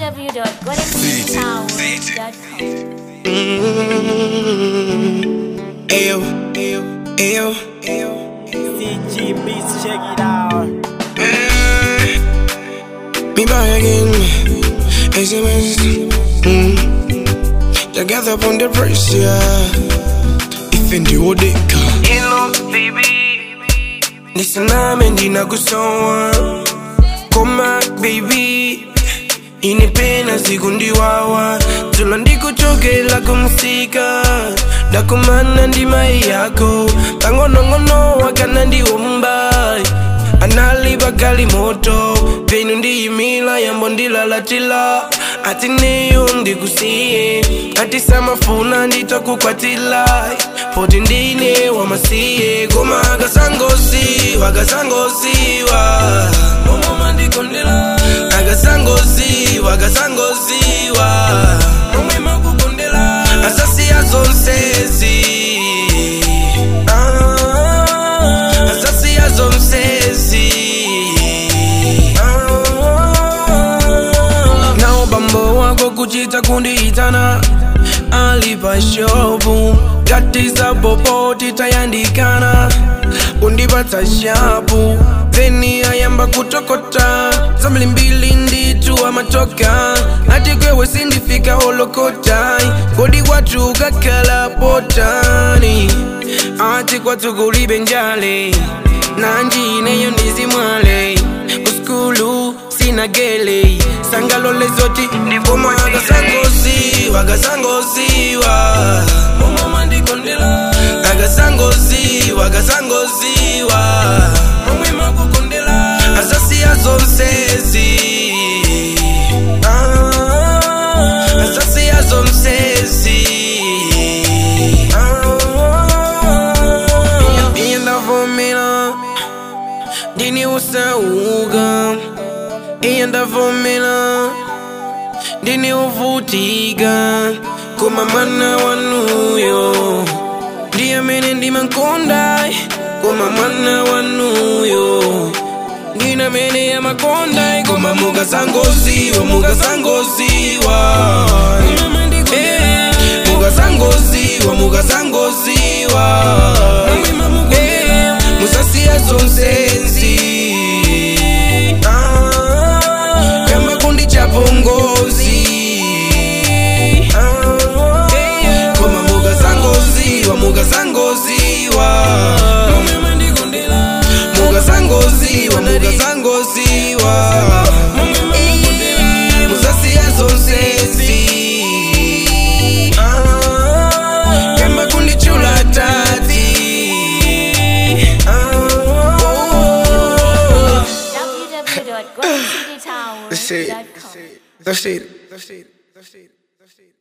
www.goldencitytower.com. Ayo, ayo, ayo, ayo. CG Beats, check it out. Me back again. SMS. Mm. Together upon the pressure. If in the odeka. Hello, baby. Nisaname ndinakusowa. Koma, baby. inipena siku ndiwawa tulo ndikuchokela kumsika ndakumana ndi mai yako pang'onong'ono wakana ndiwomba analipa gali moto penu ndiyimila yambo ndilalatila ati neyo ndikusiye ati samafuna nditakukwatila poti ndine wamasiye koma akasangosi wakasangosiwa momoma ndikondela akasangosiwa akasangosiwa momwe makukondela asasiya zonsezi Ah, asasiya zonsezi Ah, nawo bambo wako kuchita kundiitana alipa shopu katiza popoti tayandikana kundipatsa shapu theni ayamba kutokota zambili mbili nditu amatoka ati kwewe sindifika holokotai kodi kwatu kakhala potani ati kwatu kulibe njale nanjineyo ndizimwale kuskulu sina gele sangalole zoti ndikoma akasangosiwa akasangosiwa momoma ndikondela akasangosiwa akasangosiwa momwe makukondela asasiya zonsezi Ah, asasiya zonsezi Ah, iye ndavomera ndini usauka iye ndavomera ndini uvutika koma mwana wanuyo ndiye mene ndimankonda koma mwana wanuyo ndina mene yamakonda koma mukasangosiwa mukasangosiwa Eh, mukasangosiwa mukasangosiwa Eh, musasiya zonsezi Ah, kamba kundi chapongozi Ah, koma mukasangosiwa mukasangosiwa mukasangosiwa mukasangosiwa musasiya zonsezi Ah, kamba kundichula tati www.goldencitytower.com. That's it. That's it. That's it. That's it.